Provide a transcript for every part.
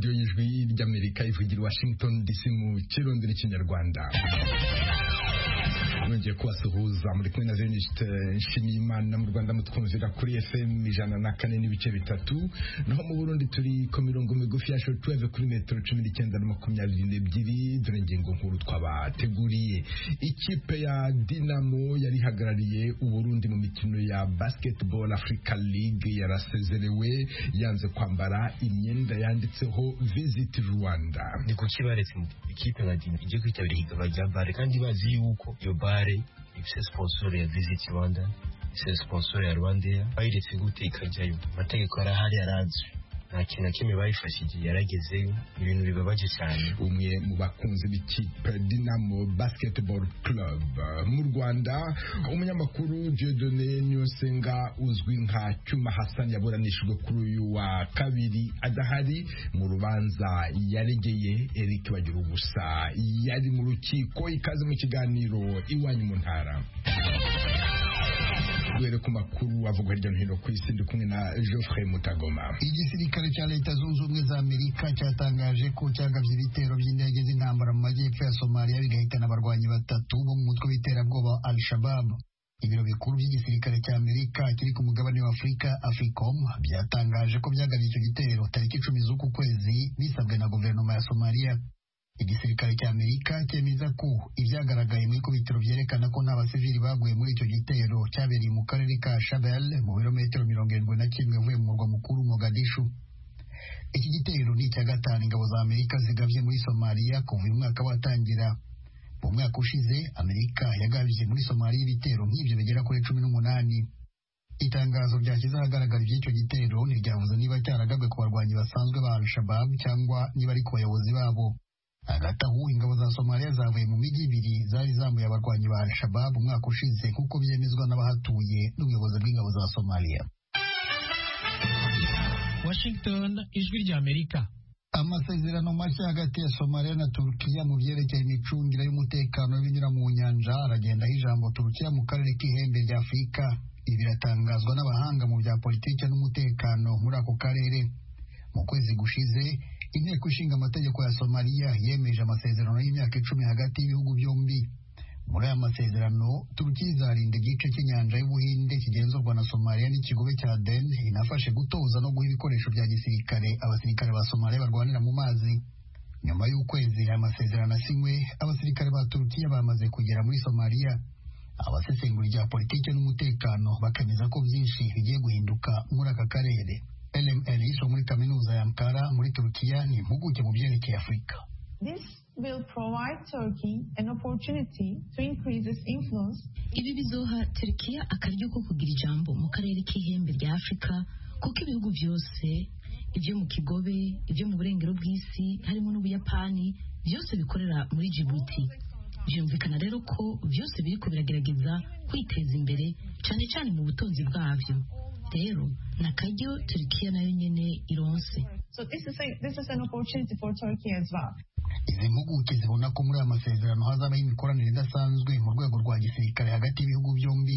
radiyo y'ijwi ry'amerika ivugira i washington dc mu kirundi n'ikinyarwanda nongeye kubasuhuza muri kumwe na Venuste Nshimiyimana mu Rwanda mutwumvira kuri FM ijana na kane n'ibice bitatu naho mu Burundi turi ku mirongo migufi ya shortwave kuri metero cumi n'icyenda na makumyabiri n'ebyiri dore ingingo nkuru twabateguriye ikipe ya Dinamo yari ihagarariye Uburundi mu mikino ya Basketball Africa League yarasezerewe yanze kwambara imyenda yanditseho Visit Rwanda ni kuki baretse ikipe nka Dinamo ije kwitabira ihiganwa rya bare kandi bazi yuko iyo bare ifise sponsor ya Visit Rwanda ifise sponsor ya Rwandair bayiretse gute ikajyayo amategeko arahari arazwi nta kintu na kimwe bayifashije yaragezeyo ibintu bibabaje cyane umwe mu bakunzi b'ikipe Dinamo Basketball Club mu Rwanda umunyamakuru Dieudonné Nyosenga uzwi nka Cyuma Hassan yaburanishijwe kuri uyu wa kabiri adahari mu rubanza yaregeye Eric Bagira ubusa yari mu rukiko ikaze mu kiganiro iwanyu mu ntara duhere ku makuru avugwa hirya no hino ku isi ndi kumwe na Geoffrey Mutagoma igisirikare cya leta zunze ubumwe za amerika cyatangaje ko cyagabye ibitero by'indege z'intambara mu majyepfo ya somaliya bigahitana abarwanyi batatu bo mu mutwe w'iterabwoba al shabab ibiro bikuru by'igisirikare cya amerika kiri ku mugabane wa afurika africom byatangaje ko byagabye icyo gitero tariki icumi z'uku kwezi bisabwe na guverinoma ya somaliya igisirikare cya amerika cyemeza ko ibyagaragaye mu ikubitiro byerekana ko nta basivili baguye muri icyo gitero cyabereye mu karere ka shabel mu birometero mirongo irindwi na kimwe uvuye mu murwa mukuru mogadishu iki gitero ni icya gatanu ingabo za amerika zigabye muri somaliya kuva uyu mwaka watangira mu mwaka ushize amerika yagabije muri somaliya ibitero nk'ibyo bigera kuri cumi n'umunani itangazo ryashyize ahagaragara iby'icyo gitero ntiryavuze niba cyaragabwe ku barwanyi basanzwe ba al-shabab cyangwa niba ari ku bayobozi babo hagati aho ingabo za somaliya zavuye mu mijyi ibiri zari zambuye abarwanyi ba al-shabab umwaka ushize nk'uko byemezwa n'abahatuye n'ubuyobozi bw'ingabo za somaliya washington ijwi rya amerika amasezerano mashya hagati ya somaliya na turukiya mu byerekeye imicungire y'umutekano w'ibinyura mu nyanja aragendaho ijambo turukiya mu karere k'ihembe rya afurika ibi biratangazwa n'abahanga mu bya politiki n'umutekano muri ako karere mu kwezi gushize inteko ishinga amategeko ya somaliya yemeje amasezerano y'imyaka icumi hagati y'ibihugu byombi muri aya masezerano turukiya izarinda igice cy'inyanja y'ubuhinde kigenzurwa na somaliya n'ikigobe cya den inafashe gutoza no guha ibikoresho bya gisirikare abasirikare ba somaliya barwanira mu mazi nyuma y'ukwezi aya masezerano asinywe abasirikare ba turukiya bamaze kugera muri somaliya abasesengura ibya politiki n'umutekano bakemeza ko byinshi bigiye guhinduka muri aka karere Elem Elis wo muri kaminuza ya Ankara muri Turukiya ni impuguke mu byerekeye Afurika will provide Turkey an opportunity to increase its influence. Ibi bizoha Turkiya akaryo ko kugira ijambo mu karere k'ihembe rya Afurika kuko ibihugu byose ibyo mu kigobe ibyo mu burengero bw'isi harimo n'ubuyapani byose bikorera muri Djibouti byumvikana rero ko byose biriko biragerageza kwiteza imbere cyane cyane mu butunzi bwabyo rero ni akaryo Turkiya nayo nyene ironse So this is, a, this is an opportunity for Turkey as well. izi mpuguke zibona ko muri aya masezerano hazabaho imikoranire idasanzwe mu rwego rwa gisirikare hagati y'ibihugu byombi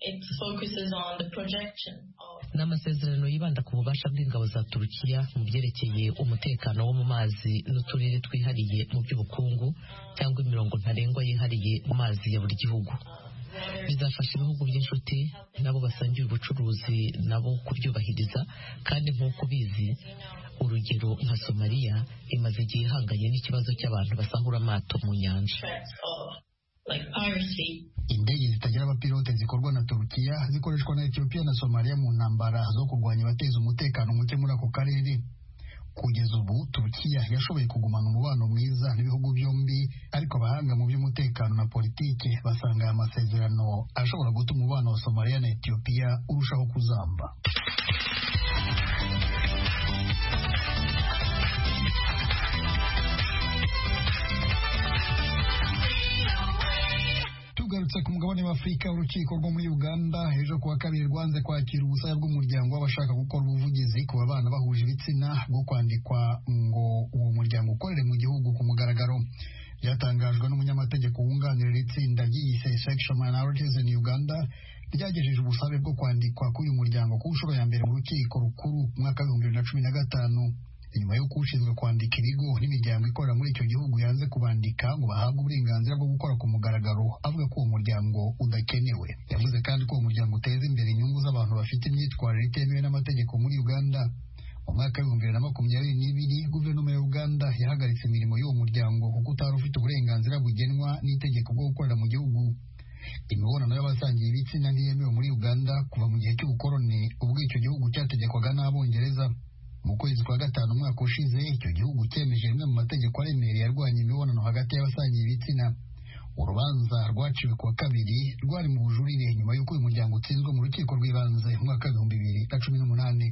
ni amasezerano yibanda ku bubasha bw'ingabo za turukiya mu byerekeye umutekano wo mu mazi n'uturere twihariye mu by'ubukungu cyangwa imirongo ntarengwa yihariye mu mazi ya buri gihugu bizafasha ibihugu by'inshuti nabo basangiye ubucuruzi nabo kubyubahiriza kandi nk'uko ubizi urugero nka somaliya imaze igihe ihanganye n'ikibazo cy'abantu basahura amato mu nyanja indege zitagira abapilote zikorwa na turukiya zikoreshwa na etiyopiya na somaliya mu ntambara zo kurwanya abateza umutekano muke muri ako karere kugeza ubu turukiya yashoboye kugumana umubano mwiza n'ibihugu byombi ariko abahanga mu by'umutekano na politike basanga aya masezerano ashobora gutuma umubano wa somaliya na etiyopiya urushaho kuzamba tugarutse ku mugabane wa afurika urukiko rwo muri uganda ejo kuwa kabiri rwanze kwakira ubusabe bw'umuryango w'abashaka gukora ubuvugizi ku babana bahuje ibitsina bwo kwandikwa ngo uwo muryango ukorere mu gihugu ku mugaragaro byatangajwe n'umunyamategeko wunganira iri tsinda ryiyise sexual minorities in uganda ryagejeje ubusabe bwo kwandikwa k'uyu muryango ku nshuro ya mbere mu rukiko rukuru mu mwaka w'ibihumbi bibiri na cumi na gatanu nyuma y'uko ushinzwe kwandika ibigo n'imiryango ikorera muri icyo gihugu yanze kubandika ngo bahabwe uburenganzira bwo gukora ku mugaragaro avuga ko uwo muryango udakenewe yavuze kandi ko uwo muryango uteza imbere inyungu z'abantu bafite imyitwarire itemewe n'amategeko muri uganda mu mwaka w'ibihumbi bibiri na makumyabiri n'ibiri guverinoma ya uganda yahagaritse imirimo y'uwo muryango kuko utari ufite uburenganzira bugenwa n'itegeko bwo gukorera mu gihugu imibonano y'abasangiye ibitsina ntiyemewe muri uganda kuva mu gihe cy'ubukoroni ubwo icyo gihugu cyategekwaga n'abongereza mu kwezi kwa gatanu umwaka ushize icyo gihugu cyemeje rimwe mu mategeko aremereye arwanya imibonano hagati y'abasangiye ibitsina urubanza rwaciwe kuwa kabiri rwari mu bujurire nyuma y'uko uyu muryango utsinzwe mu rukiko rw'ibanze mu mwaka w'ibihumbi bibiri na cumi n'umunani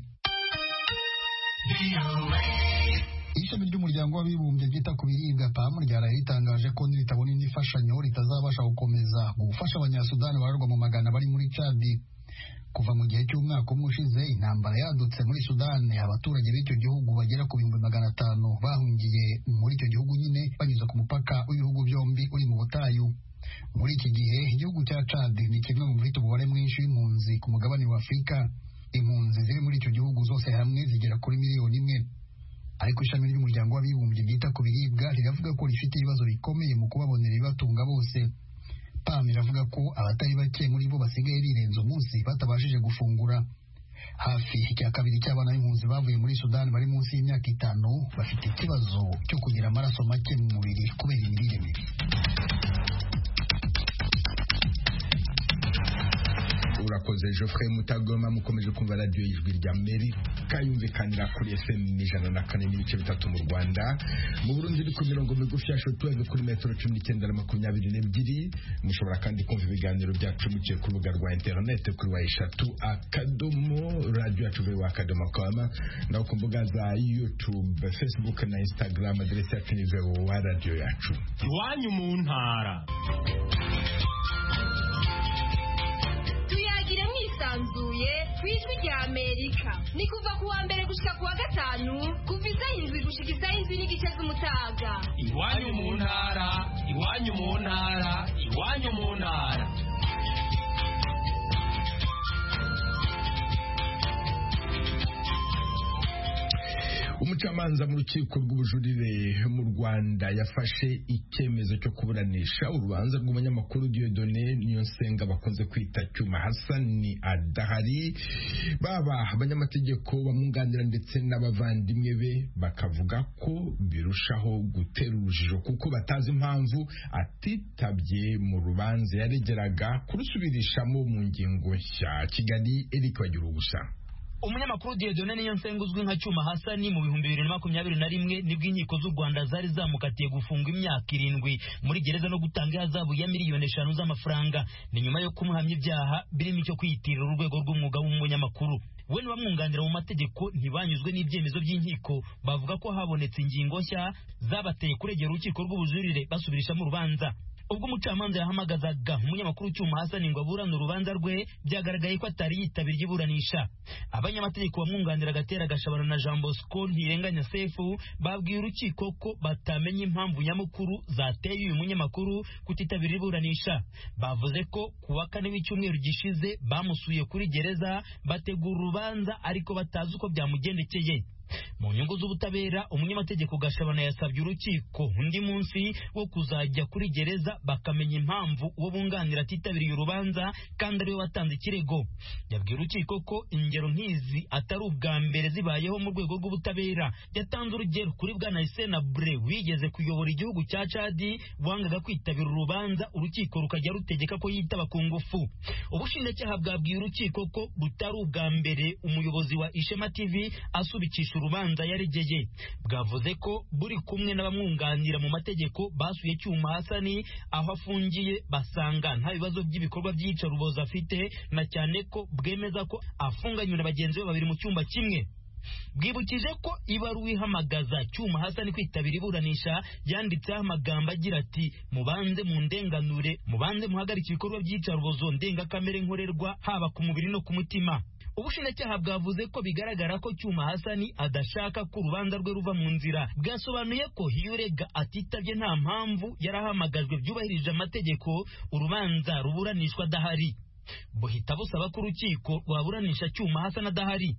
ishami ry'umuryango w'abibumbye ryita ku biribwa pam ryaraye ritangaje ko niritabona indi mfashanyo ritazabasha gukomeza gufasha abanyasudani bararwa mu magana bari muri cadi kuva mu gihe cy'umwaka umwe ushize intambara yadutse muri sudani abaturage b'icyo gihugu bagera ku bihumbi magana atanu bahungiye muri icyo gihugu nyine banyuze ku mupaka w'ibihugu byombi uri mu butayu muri iki gihe igihugu cya cadi ni kimwe mu bifite umubare mwinshi w'impunzi ku mugabane wa afurika impunzi ziri muri icyo gihugu zose hamwe zigera kuri miliyoni imwe ariko ishami ry'umuryango w'abibumbye ryita ku biribwa riravuga ko rifite ibibazo bikomeye mu kubabonera ibibatunga bose pam iravuga ko abatari bake muri bo basigaye birenze umunsi batabashije gufungura hafi icya kabiri cy'abana b'impunzi bavuye muri sudani bari munsi y'imyaka itanu bafite ikibazo cyo kugira amaraso make mu mubiri kubera imirire mibi urakoze Geoffrey Mutagoma mukomeje kumva radio y'ijwi rya Amerika yumvikanira kuri FM ijana na kane n'ibice bitatu mu Rwanda mu Burundi iri ku mirongo migufi ya shortwave kuri metero cumi n'icyenda na makumyabiri n'ebyiri mushobora kandi kumva ibiganiro byacu muciye ku rubuga rwa internet kuri wa eshatu akadomo radio yacu wa akadomo kama naho ku mbuga za YouTube Facebook na Instagram aderesi yacu ni wa radio yacu iwanyu mu ntara tuyagire mwisanzuye ku ijwi rya amerika ni kuva ku wa mbere gushika ku wa gatanu kuva isaha indwi gushika isaha indwi n'igice z'umutaga iwanyu mu ntara iwanyu mu ntara iwanyu mu ntara umucamanza mu rukiko rw'ubujurire mu rwanda yafashe icyemezo cyo kuburanisha urubanza rw'umunyamakuru diodone niyo nsenga bakunze kwita cyuma hasani adahari baba abanyamategeko bamwunganira ndetse n'abavandimwe be bakavuga ko birushaho gutera urujijo kuko batazi impamvu atitabye mu rubanza yaregeraga kurusubirishamo mu ngingo nshya kigali eric bagira ubusa umunyamakuru Dieudonne niyo nsenga uzwi nka Cyuma Hasani mu bihumbi bibiri na makumyabiri na rimwe nibwo inkiko z'u Rwanda zari zamukatiye gufungwa imyaka irindwi muri gereza no gutanga ihazabu ya miliyoni eshanu z'amafaranga ni nyuma yo kumuhamya ibyaha birimo icyo kwiyitirira urwego rw'umwuga w'umunyamakuru we n'abamwunganira mu mategeko ntibanyuzwe n'ibyemezo by'inkiko bavuga ko habonetse ingingo nshya zabateye kuregera urukiko rw'ubujurire basubirishamo urubanza ubwo umucamanza yahamagazaga umunyamakuru cyuma hasani ngo aburane urubanza rwe byagaragaye ko atari yitabiriye iburanisha abanyamategeko bamwunganira agatera gashabana na jean bosco ntirenganya sefu babwiye urukiko ko batamenya impamvu nyamukuru zateye uyu munyamakuru kutitabira iburanisha bavuze ko ku wa kane w'icyumweru gishize bamusuye kuri gereza bategura urubanza ariko batazi uko byamugendekeye mu nyungu z'ubutabera umunyamategeko gashabana yasabye urukiko undi munsi wo kuzajya kuri gereza bakamenya impamvu uwo bunganira atitabiriye urubanza kandi ariwe watanze ikirego yabwiye urukiko ko ingero nk'izi atari ubwa mbere zibayeho mu rwego rw'ubutabera yatanze urugero kuri bwana Hissène Habré wigeze kuyobora igihugu cya Chadi wangaga kwitabira urubanza urukiko rukajya rutegeka ko yitaba ku ngufu ubushinjacyaha bwabwiye urukiko ko butari ubwa mbere umuyobozi wa Ishema TV asubikisha urubanza yaregeye bwavuze ko buri kumwe n'abamwunganira mu mategeko basuye cyuma hasani aho afungiye basanga nta bibazo by'ibikorwa by'iyicarubozo afite na cyane ko bwemeza ko afunganywe na bagenzi be babiri mu cyumba kimwe bwibukije ko ibaruwa ihamagaza cyuma hasani kwitabira iburanisha yanditseho amagambo agira ati mubanze mu ndenganure mubanze muhagarike ibikorwa by'iyicarubozo ndengakamere nkorerwa haba ku mubiri no ku mutima ubushinjacyaha bwavuze ko bigaragara ko cyuma hasani adashaka ko urubanza rwe ruva mu nzira bwasobanuye ko iyo urega atitabye nta mpamvu yari ahamagajwe byubahirije amategeko urubanza ruburanishwa adahari buhita busaba ko urukiko rwaburanisha cyuma hasani adahari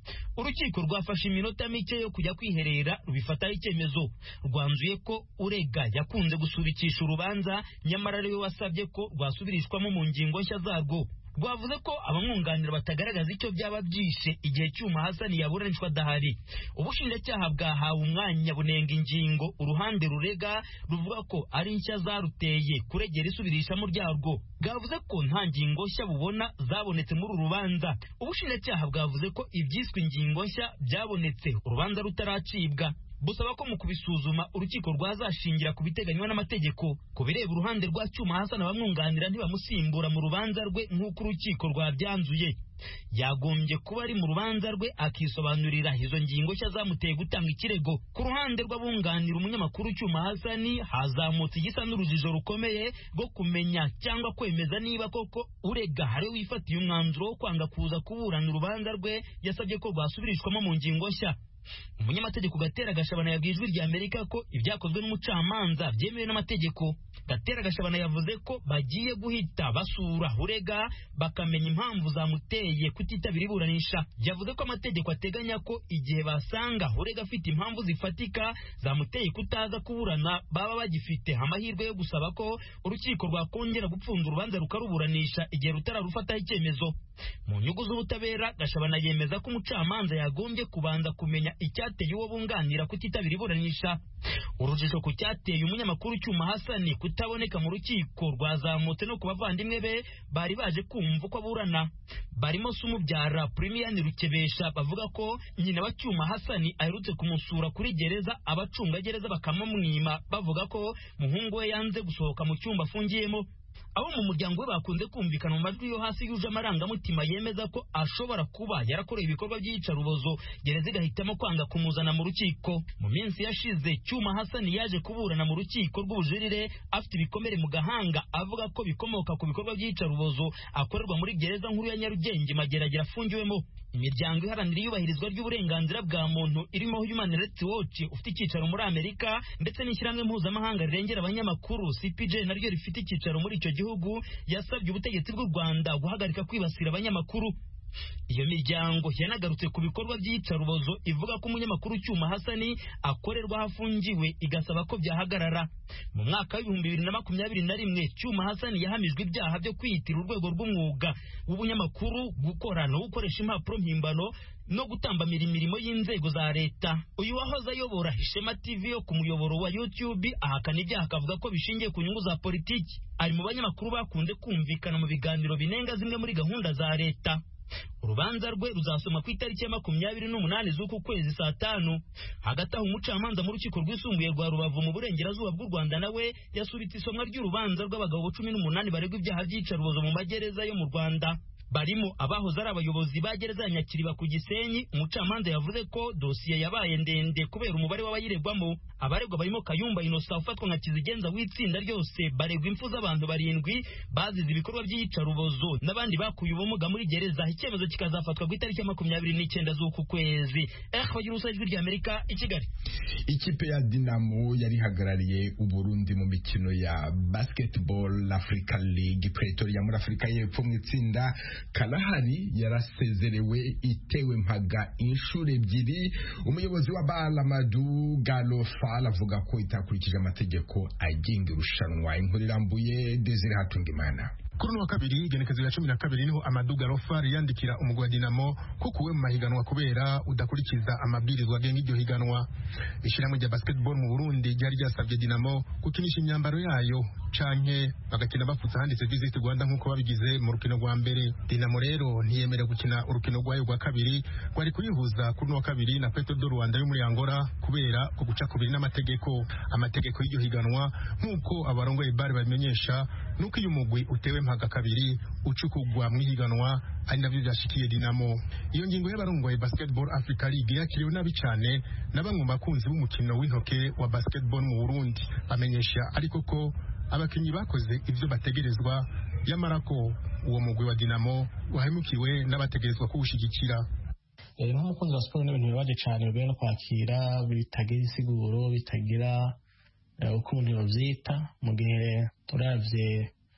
urukiko rwafashe iminota mike yo kujya kwiherera rubifataho icyemezo rwanzuye ko urega yakunze gusubikisha urubanza nyamara ariwe wasabye ko rwasubirishwamo mu ngingo nshya zarwo rwavuze ko abamwunganira batagaragaza icyo byaba byishe igihe cyuma hasani yaburanishwa adahari ubushinjacyaha bwahawe umwanya bunenga ingingo uruhande rurega ruvuga ko ari nshya zaruteye kuregera isubirishamo ryarwo bwavuze ko nta ngingo nshya bubona zabonetse muri uru rubanza ubushinjacyaha bwavuze ko ibyiswe ingingo nshya byabonetse urubanza rutaracibwa busaba ko mu kubisuzuma urukiko rwazashingira ku biteganywa n'amategeko ku bireba uruhande rwa cyuma hasana abamwunganira ntibamusimbura mu rubanza rwe nk'uko urukiko rwabyanzuye yagombye kuba ari mu rubanza rwe akisobanurira izo ngingo nshya zamuteye gutanga ikirego ku ruhande rw'abunganira umunyamakuru cyuma hasani hazamutse igisa n'urujijo rukomeye rwo kumenya cyangwa kwemeza niba koko urega hari wifatiye umwanzuro wo kwanga kuza kuburana urubanza rwe yasabye ko rwasubirishwamo mu ngingo nshya umunyamategeko gatera gashabana yabwiye ijwi rya amerika ko ibyakozwe n'umucamanza byemewe n'amategeko gatera gashabana yavuze ko bagiye guhita basura urega bakamenya impamvu zamuteye kutitabira iburanisha yavuze ko amategeko ateganya ko igihe basanga urega afite impamvu zifatika zamuteye kutaza kuburana baba bagifite amahirwe yo gusaba ko urukiko rwakongera gupfunda urubanza rukaruburanisha igihe rutararufataho icyemezo mu nyungu z'ubutabera gashabana yemeza ko umucamanza yagombye kubanza kumenya icyateye uwo bunganira kutitabira iburanisha urujijo ku cyateye umunyamakuru cyuma hasani kutaboneka mu rukiko rwazamutse no ku bavandimwe be bari baje kumva uko aburana barimo se umubyara primiyani rukebesha bavuga ko nyina wa cyuma hasani aherutse kumusura kuri gereza abacungagereza bakamumwima bavuga ko muhungu we yanze gusohoka mu cyumba afungiyemo abo mu muryango we bakunze kumvikana mu majwi yo hasi yuje amarangamutima yemeza ko ashobora kuba yarakoreye ibikorwa by'iyicarubozo gereza igahitamo kwanga kumuzana mu rukiko mu minsi yashize cyuma hasani yaje kuburana mu rukiko rw'ubujurire afite ibikomere mu gahanga avuga ko bikomoka ku bikorwa by'iyicarubozo akorerwa muri gereza nkuru ya nyarugenge mageragere afungiwemo imiryango iharanira iyubahirizwa ry'uburenganzira bwa muntu irimo Human Rights Watch ufite icyicaro muri Amerika ndetse n'ishyirahamwe mpuzamahanga rirengera abanyamakuru CPJ naryo rifite icyicaro muri icyo gihugu yasabye ubutegetsi bw'u Rwanda guhagarika kwibasira abanyamakuru iyo miryango yanagarutse ku bikorwa by'iyicarubozo ivuga ko umunyamakuru cyuma hasani akorerwa aho afungiwe igasaba ko byahagarara mu mwaka w'ibihumbi bibiri na makumyabiri na rimwe cyuma hasani yahamijwe ibyaha byo kwiyitira urwego rw'umwuga w'ubunyamakuru gukora no gukoresha impapuro mpimbano no gutambamira imirimo y'inzego za leta uyu wahoze ayobora ishema tv yo ku muyoboro wa youtube ahakana ibyaha akavuga ko bishingiye ku nyungu za politiki ari mu banyamakuru bakunze kumvikana mu biganiro binenga zimwe muri gahunda za leta urubanza rwe ruzasoma ku itariki ya makumyabiri n'umunani z'uku kwezi saa tanu hagati aho umucamanza mu rukiko rwisumbuye rwa rubavu mu burengerazuba bw'u rwanda nawe yasubitse isomwa ry'urubanza rw'abagabo cumi n'umunani baregwa ibyaha by'iyicarubozo mu magereza yo mu rwanda barimo abahoze ari abayobozi ba gereza ya nyakiriba ku gisenyi umucamanza yavuze ko dosiye yabaye ndende kubera umubare w'abayiregwamo abaregwa barimo kayumba inosa ufatwa nka kizigenza w'itsinda ryose baregwa impfu z'abantu barindwi bazize ibikorwa by'iyicarubozo n'abandi bakuye ubumuga muri gereza icyemezo kikazafatwa ku itariki ya makumyabiri n'icyenda z'uku kwezi eh bagira ubusa ijwi ry'amerika i kigali ikipe ya dinamo yari ihagarariye uburundi mu mikino ya basketball africa league pretoria muri afurika y'epfo mu itsinda karahari yarasezerewe itewe mpaga inshuro ebyiri umuyobozi wa balamadu galofal avuga ko itakurikije amategeko agenga irushanwa inkuru irambuye desire hatungimana kuri uno wa kabiri igenekezo rya cumi na kabiri niho amaduga rofari yandikira umugwi wa dinamo ko kuwe mu mahiganwa kubera udakurikiza amabwirizwa agenga iryo higanwa ishyirahamwe rya basketball mu burundi ryari ryasabye dinamo gukinisha imyambaro yayo canke bagakina bapfutse handitse visit rwanda nk'uko babigize mu rukino rwa mbere dinamo rero ntiyemerewe gukina urukino rwayo rwa kabiri rwari kuyihuza kuri uno wa kabiri na petro do rwanda yo muri angola kubera ku guca kubiri n'amategeko amategeko y'iryo higanwa nk'uko abarongoye bari babimenyesha nuko iyo umugwi utewe mpaga kabiri ucukugwa mu ihiganwa ari nabyo byashikiye dinamo iyo ngingo y'abarongoye basketball africa league yakiriwe nabi cyane na bamwe mu bakunzi b'umukino w'intoke wa basketball mu burundi bamenyesha ariko ko abakinnyi bakoze ibyo bategerezwa yamara ko uwo mugwi wa dinamo wahemukiwe n'abategerezwa kuwushyigikira nk'umukunzi wa siporo n'ibintu bibabaje cyane bigoye no kwakira bitagira insiguro bitagira uko umuntu babyita mu gihe turavye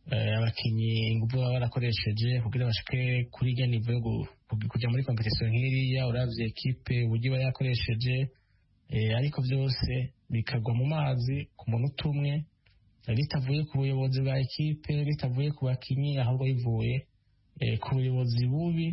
abakinnyi ingufu baba barakoresheje kugira bashike kuri irya nivo yo kujya muri kompetisiyo nk'iriya uravye ekipe uburyo iba yakoresheje ariko byose bikagwa mu mazi ku munota umwe bitavuye ku buyobozi bwa ekipe bitavuye ku bakinnyi ahubwo bivuye ku buyobozi bubi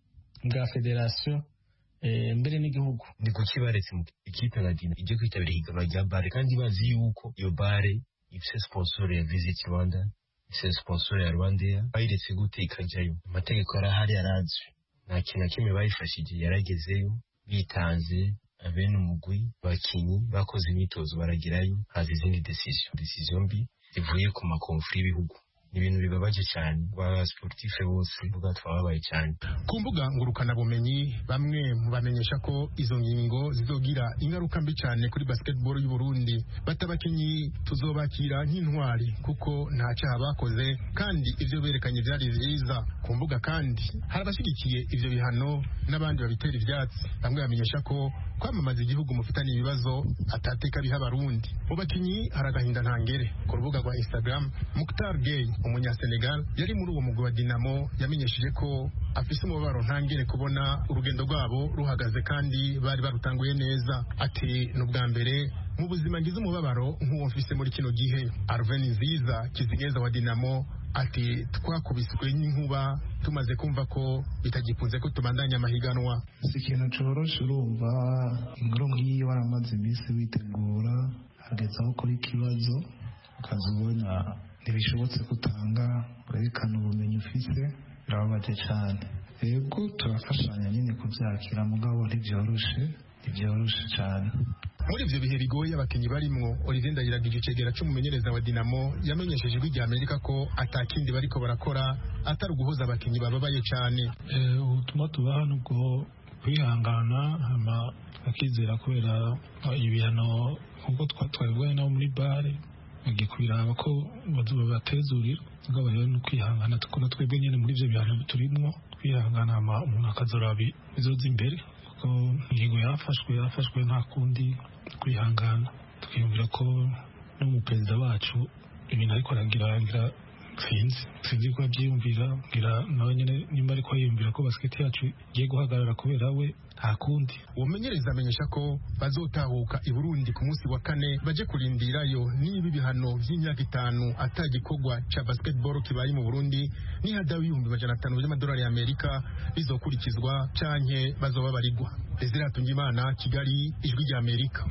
bwa federasiyo mbere n'igihugu ni kuki baretse ikipe nka dina ijya kwitabira ihiganwa rya bare kandi bazi yuko iyo bare ifise sponsor ya visit rwanda ifise sponsor ya rwandair bayiretse gute ikajyayo amategeko yarahari yarazwi nta kintu na kimwe bayifashije yaragezeyo bitanze abene umugwi bakinyi bakoze imyitozo baragerayo haza izindi decision decision mbi zivuye ku makomfuri y'ibihugu ni ibintu bibabaje cyane ba sportife bose vuga twababaye cyane ku mbuga ngurukana bumenyi bamwe bamenyesha ko izo ngingo zizogira ingaruka mbi cyane kuri basketball y'u Burundi batabakinyi tuzobakira nk'intwari kuko nta cyaha bakoze kandi ivyo berekanye byari vyiza ku mbuga kandi hari abashyigikiye ivyo bihano n'abandi babitera ivyatsi bamwe bamenyesha ko kwamamaza igihugu mufitanye ibibazo atateka biha abarundi mu bakinyi hari agahinda ntangere ku rubuga rwa Instagram Mukhtar Gay umunyasenegal yari muri uwo mugwi wa Dinamo yamenyesheje ko afise umubabaro ntangere kubona urugendo rwabo ruhagaze kandi bari barutanguye neza ati ni ubwa mbere mu buzima ngize umubabaro nk'uwo mfise muri kino gihe Arven Nziza Kizigeza wa Dinamo ati twakubiswe n'inkuba tumaze kumva ko bitagikunze ko tubandanya amahiganwa si ikintu coroshe urumva inkuru nk'iyi waramaze iminsi witegura hageze aho ukora ikibazo ukaza ubona ntibishobotse gutanga urerekana ubumenyi ufise birababaje cyane yego turafashanya nyine kubyakira mugabo ntibyoroshe ntibyoroshe cyane muri ivyo bihe bigoye abakinyi barimwo Olivier Ndayiragije icegera c'umumenyereza wa Dinamo yamenyesheje ijwi rya Amerika ko atakindi bariko barakora atari uguhoza abakinyi bababaye cane ubutumwa tubaha nubwo kwihangana hama akizera kubera ibihano nk'uko twabibonye nabo muri bare bagiye kubiraba ko babatezurira mugabo rero ni ukwihangana tukona twebwe nyene muri ivyo bihano turimwo kwihangana hama umuntu akazoraba bizoza imbere kuko ingingo yafashwe yafashwe nta kundi kwihangana tukiyumvira ko n'umuperezida wacu ibintu ariko aragira sinzi sinzi ko abyiyumvira ngira nawe nyine nimba ariko yiyumvira ko basiketi yacu igiye guhagarara kubera we nta kundi umenyereza amenyesha ko bazotahuka i Burundi ku munsi wa kane baje kurindirayo niba ibihano by'imyaka itanu atagikorwa ca basketball kibaye mu Burundi nihadawe ibihumbi majana atanu by'amadolari y'Amerika bizokurikizwa canke bazoba barigwa Desire Hatungimana Kigali ijwi rya Amerika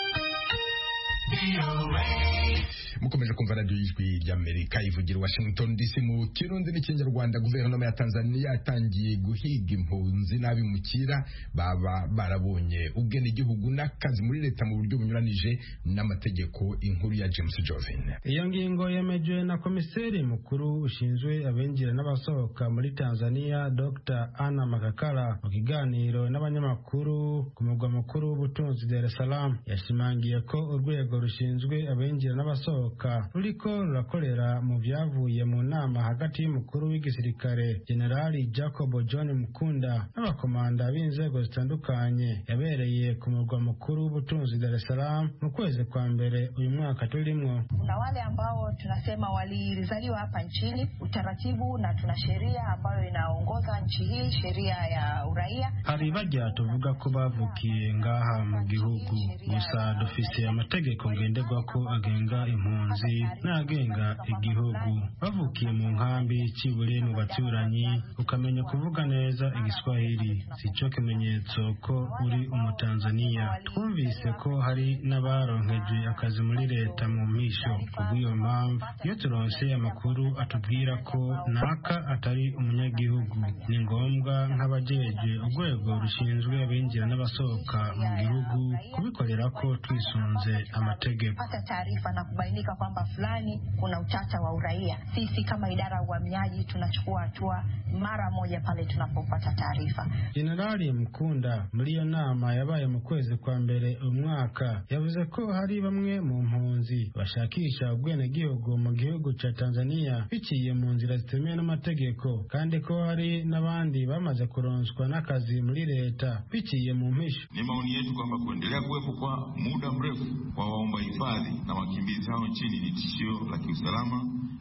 mukomeje kumva radiyo y'ijwi ry'amerika ivugira washington dc mu kirundi n'ikinyarwanda guverinoma ya tanzania yatangiye guhiga impunzi n'abimukira baba barabonye ubwenegihugu n'akazi muri leta mu buryo bunyuranije n'amategeko inkuru ya james jovin iyo ngingo yemejwe na komiseri mukuru ushinzwe abinjira n'abasohoka muri tanzania dr anna makakala mu kiganiro n'abanyamakuru ku mugwa mukuru w'ubutunzi dar es salaam yashimangiye ko urwego rushinzwe abinjira n'abasohoka ruriko rurakorera mu byavuye mu nama hagati y'umukuru w'igisirikare generali jacob john mukunda n'abakomanda b'inzego zitandukanye yabereye ku murwa mukuru w'ubutunzi dar es salaam mu kwezi kwa mbere uyu mwaka tulimwo na wale ambao tunasema walizaliwa hapa nchini utaratibu na tuna sheria ambayo inaongoza nchi hii sheria ya uraia hari bajya tuvuga ko bavukiye ngaha mu gihugu gusa dufise amategeko ngenderwako agenga impunzi n'agenga igihugu bavukiye mu nkambi cibure mu baturanyi ukamenya kuvuga neza igiswahili sico kimenyetso ko uri umutanzaniya twumvise ko hari n'abaronkejwe akazi muri leta mu mpisho kubw'iyo mpamvu iyo turonse amakuru atubwira ko naka atari umunyagihugu ni ngombwa nk'abajejwe urwego rushinzwe abinjira n'abasohoka mu gihugu kubikorera ko twisunze amategeko pata taarifa na kubainika kwamba fulani kuna utata wa uraia sisi kama idara ya uhamiaji tunachukua hatua mara moja pale tunapopata taarifa jenerali mukunda muri iyo nama yabaye mu kwezi kwa mbere umwaka yavuze ko hari bamwe mu mpunzi bashakisha ubwenegihugu mu gihugu ca tanzania biciye mu nzira zitemewe n'amategeko kandi ko hari n'abandi bamaze kuronswa n'akazi muri leta biciye mu mpisho ni maoni yetu kwamba kuendelea kuwepo kwa muda mrefu kwa waomba hifadhi na wakimbizi hao nchini ni tishio la kiusalama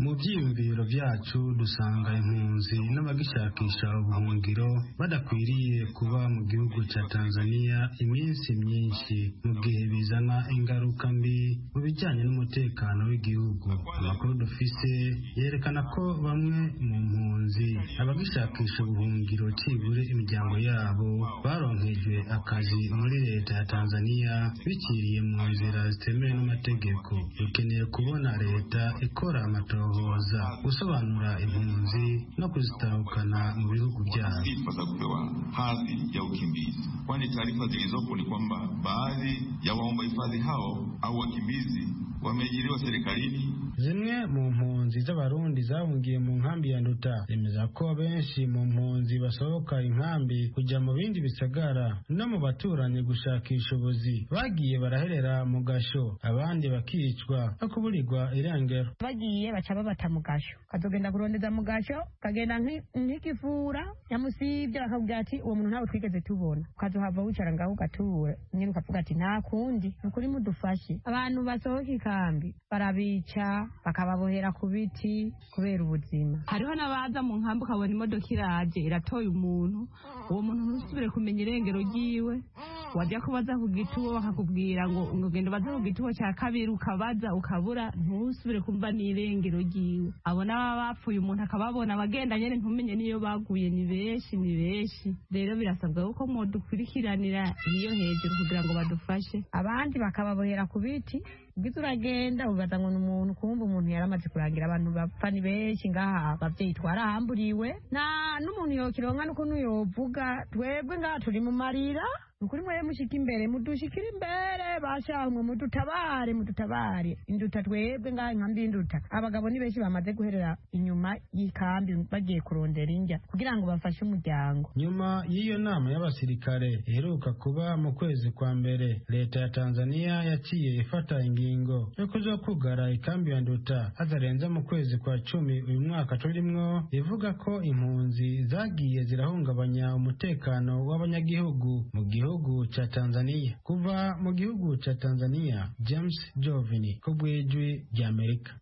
mu byiyumviro byacu dusanga impunzi n'abagishakisha ubuhungiro badakwiriye kuba mu gihugu cya tanzania iminsi myinshi mu gihe bizana ingaruka mbi mu bijyanye n'umutekano w'igihugu amakuru dufise yerekana ko bamwe mu mpunzi abagishakisha ubuhungiro cibure imiryango yabo baronkejwe akazi muri leta ya tanzania bikiriye mu nzira zitemewe n'amategeko dukeneye kubona leta ikora amatohoza gusobanura impunzi no kuzitahukana mu bihugu byabo sifa za kupewa hadhi ya ukimbizi, kwani taarifa zilizopo ni kwamba baadhi ya waomba hifadhi hao au wakimbizi wameajiriwa serikalini zimwe mu mpunzi z'abarundi zahungiye mu nkambi ya nduta zemeza ko benshi mu mpunzi basohoka inkambi kujya mu bindi bisagara no mu baturanyi gushakisha ubuzi bagiye baraherera mu gasho abandi bakicwa no kuburirwa irengero bagiye baca babata mu gasho kazogenda kurondeza mu gasho kagenda nki- nk'ikivura nyamusibye bakabwira ati uwo muntu ntawe twigeze tubona ukazohava wicara ngaho ugatura nyine ukavuga ati nta kundi ni ukuri mudufashe abantu basohoka ikambi barabica bakababohera ku biti kubera ubuzima hariho n'abaza mu nkambi ukabona imodoka iraje iratoye umuntu uwo muntu ntusubire kumenya irengero ryiwe wajya kubaza ku gituwo bakakubwira ngo ngo genda ubaze ku gituwo cya kabiri ukabaza ukabura ntusubire kumva n'irengero ryiwe abo n'ababa bapfuye umuntu akababona abagenda nyine ntumenye n'iyo baguye ni benshi ni benshi rero birasabwa yuko mudukurikiranira iyo hejuru kugira ngo badufashe abandi bakababohera ku biti ubwiza uragenda ubaza ngo ni umuntu kumva umuntu yaramaze kurangira abantu bapfa ni benshi ngaha abavyeyi twarahamburiwe nta n'umuntu yokironka n'ukuntu yovuga twebwe ngaha turi mu marira nukuri mwere mushika imbere mudushikira imbere bashamwe mudutabare mudutabare induta twebwe ngaha inkambi y'induta abagabo ni benshi bamaze guherera inyuma y'ikambi bagiye kurondera indya kugira ngo bafashe umuryango nyuma y'iyo nama y'abasirikare iheruka kuba mu kwezi kwa mbere leta ya tanzania yaciye ifata ingingo yo kuja kugara ikambi ya nduta hatarenze mu kwezi kwa cumi uyu mwaka turimwo ivuga ko impunzi zagiye zirahungabanya umutekano w'abanyagihugu mu gihugu ca tanzania kuva mu gihugu ca tanzania james jovini ku bw'ijwi ry'amerika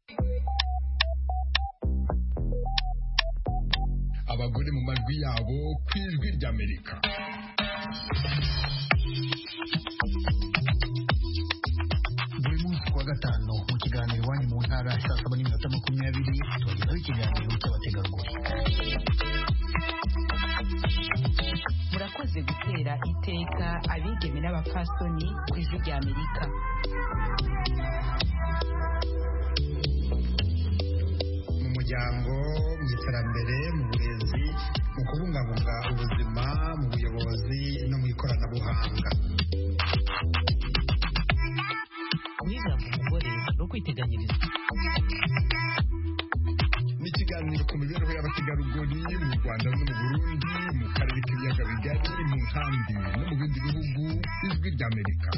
abagore mu majwi yabo ku ijwi ry'amerika buri munsi kuwa gatanu mu kiganiro iwanyu mu ntara saa saba n'iminota makumyabiri tubagezaho ikiganiro cy'abategarugori murakoze gutera iteka abigeme n'abapfasoni ku ijwi rya amerika mu muryango mu iterambere mu burezi mu kubungabunga ubuzima mu buyobozi no mu ikoranabuhanga guhigamba umugore no kwiteganyiriza ni ikiganiro ku mibereho y'abategarugori mu rwanda no mu burundi mu karere k'ibiyaga bigari mu nkambi no mu bindi bihugu ijwi ry'amerika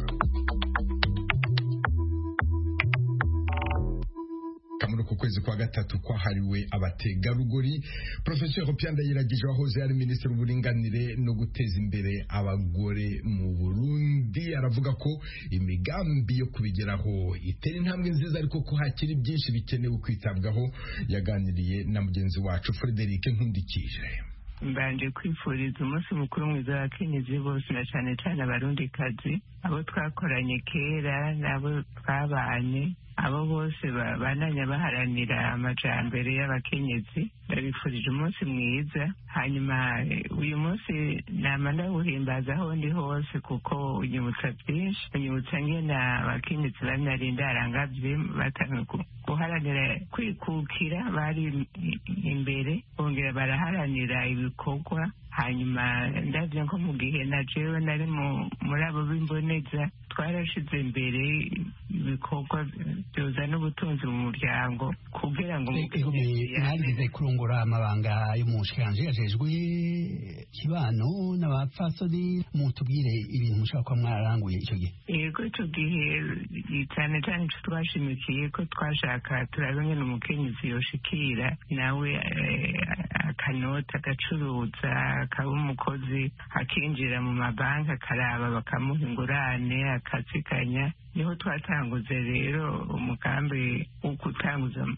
muri uku kwezi kwa gatatu kwahariwe abategarugori profesor pianda yiragije wahoze ari minisitiri w'uburinganire no guteza imbere abagore mu burundi aravuga ko imigambi yo kubigeraho itera intambwe nziza ariko ko hakiri byinshi bikenewe kwitabwaho yaganiriye na mugenzi wacu frederic nkundikije mbanje kwifuriza umunsi mukuru mwiza w'abakenyezi bose na cyane cyane abarundikazi abo twakoranye kera n'abo twabanye abo bose bananya baharanira amajambere y'abakenyezi ndabifurije umunsi mwiza hanyuma uyu munsi nama ndawuhimbaza aho ndi hose kuko unyibutsa byinshi unyibutsa ngena abakenyezi banarinda arangavye batanwe guharanira kwikukira bari imbere bongera baraharanira ibikorwa hanyuma ndabyo nko mu gihe na jewe nari muri abo b'imboneza twarashize imbere ibikorwa byozana ubutunzi mu muryango kugira ngo mwarize kurongora amabanga yo mu nshinganje yajejwe kibano n'abapfasoni mutubwire ibintu mushobora kuba mwararanguye icyo gihe yego icyo gihe cyane cyane icyo twashimikiye ko twashaka turabe ngene umukenyezi yoshikira nawe akanota agacuruza akaba umukozi akinjira mu mabanki akaraba bakamuha ingurane akaziganya niho twatanguze rero umugambi wo gutanguza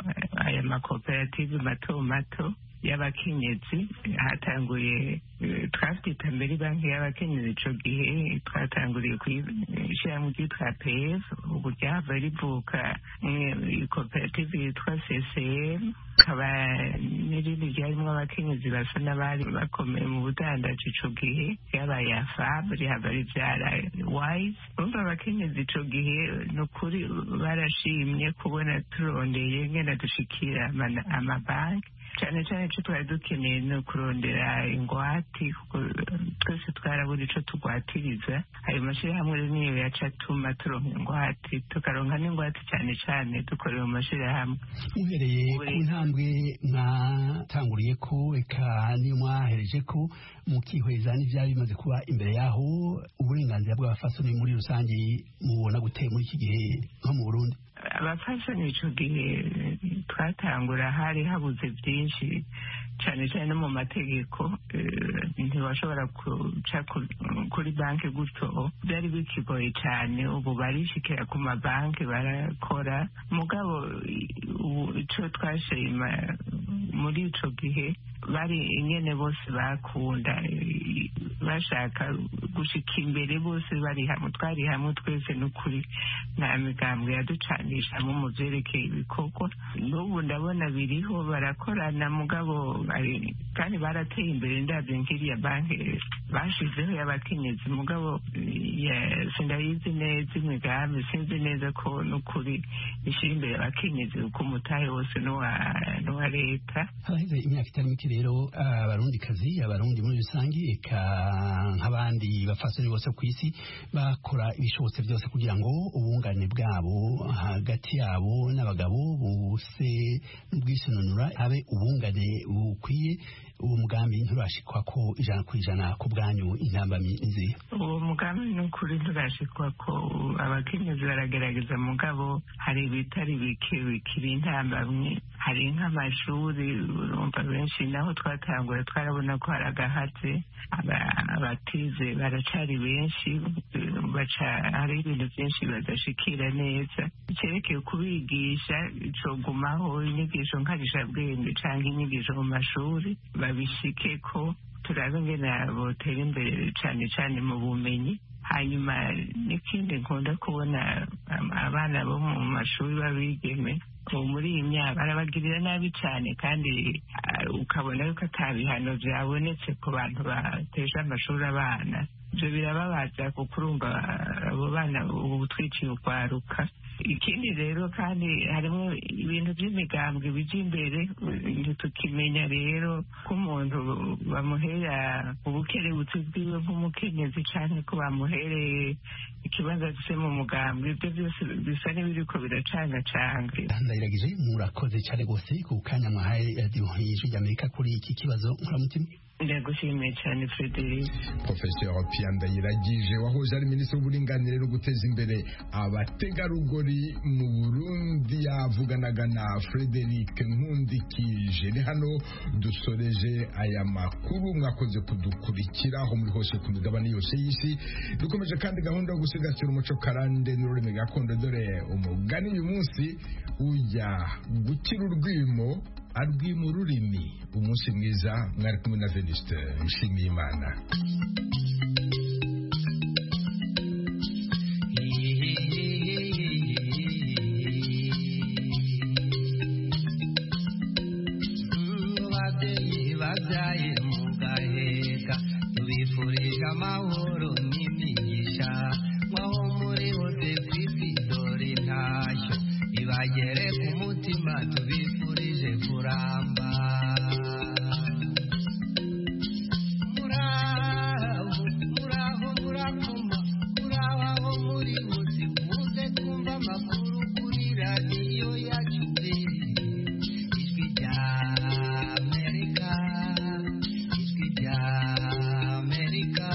aya makoperative mato mato y'abakenyezi hatanguye twafite mbere banki y'abakenyezi ico gihe twatanguriye kuyishyiramo ryitwa pf ubu ryava rivuka koperative yitwa ccm kaba n'irindi ryarimo abakenyezi basa n'abari bakomeye mu budandaji ico gihe ryabaye ya fab rihava rivyara wise urumva abakenyezi ico gihe ni ukuri barashimye kubona turondeye ngena dushikira amabanki cyane cyane icyo twari dukeneye ni ukurondera ingwate kuko twese twarabura icyo tugwatiriza ayo mashyirahamwe rero niyo yaca atuma turonka ingwate tukaronka n'ingwate cyane cyane dukorera mu mashyirahamwe muhereye ku ntambwe mwatanguriye ko eka niyo mwahereje ko mukihweza n'ibyaba bimaze kuba imbere yaho uburenganzira bw'abafasoni muri rusange mubona gute muri iki gihe nko mu burundi abafashoni icyo gihe twatangura hari habuze byinshi cyane cyane no mu mategeko ntiwashobora guca kuri banki gutyo byari bikigoye cyane ubu barishikira ku mabanki barakora mugabo icyo twashima muri icyo gihe bari ingene bose bakunda bashaka gushika imbere bose bari hamwe twari hamwe twese n'ukuri nta migambwe yaducanishamo mu byerekeye ibikorwa n'ubu ndabona biriho barakorana mugabo kandi barateye imbere ndabyo nk'iriya banki bashizeho y'abakenyezi mugabo sindayizi neza imigambi sinzi neza ko n'ukuri ishyira imbere abakenyezi kuko umutahe wose n'uwa leta haraheze imyaka itari mike rero abarundikazi abarundi muri rusange eka nk'abandi bafasoni bose ku isi bakora ibishobotse byose kugira ngo ubungane bwabo hagati yabo n'abagabo bose n'ubwisununura habe ubungane bukwiye uwo mugambi nturashikwa ko ijana ku ijana ku bwanyu intambamyi nziza uwo mugambi ni ukuri nturashikwa ko abakenyezi baragerageza mugabo hari ibitari bike bikiri intambamyi hari nk'amashuri urumva benshi naho twatangura twarabona ko hari agahatse abatize baracari benshi baca hari ibintu byinshi badashikira neza cyerekeye kubigisha cogumaho inyigisho nkarishabwenge cyangwa inyigisho mu mashuri babishike ko turabe ingene botera imbere cyane cyane mu bumenyi hanyuma n'ikindi nkunda kubona abana bo mu mashuri b'abigeme ubu muri iyi myaka barabagirira nabi cyane kandi ukabona yuko ata bihano byabonetse ku bantu bateje amashuri abana ibyo birababaza kuko urumva abo bana ubu twiciye ukwaruka ikindi rero kandi harimo ibintu by'imigambwe bijya imbere tukimenya rero ko umuntu bamuhera ubukerebutsi bwiwe nk'umukenyezi cyane ko bamuhereye ikibazo afite mu mugambwe ibyo byose bisa n'ibiriko biracangacanga ndayiragije murakoze cyane rwose ku kanya mwahaye radiyo y'ijwi ry'amerika kuri iki kibazo nkuramutima ndagushimiye cyane frederic professeur pia ndayiragije wahoze ari minisitiri w'uburinganire no guteza imbere abategarugori mu burundi yavuganaga na frederic nkundikije ni hano dusoreje aya makuru mwakoze kudukurikira aho muri hose ku migabane yose y'isi dukomeje kandi gahunda yo gusigasira umuco karande n'ururimi gakondo dore umugani uyu munsi ujya gukira urwimo arwima ururimi umunsi mwiza mwari kumwe na venuste nshimiye imana babyaye mugaheka tubifurije amahoro n'imigisha mwaho muri hose ku isi dore intashyo ibagere ku mutima tubifurije kuramba muraho muraho murakoma muraho aho muri hose muze kumva amakuru kuri radiyo yacu ijwi rya amerika ijwi rya amerika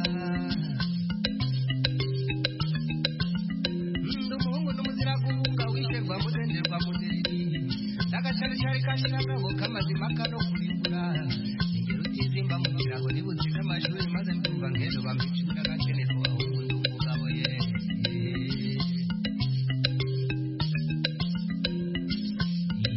ndi umuhungu n'umuzira guhunga wisherwa mudenderwa mudereri n'agasharishari kashiragabo k'amazima kano kurimbura ingero utizimba mu kirago nibutsize amashuri maze ndumva ngendo bamwiciraga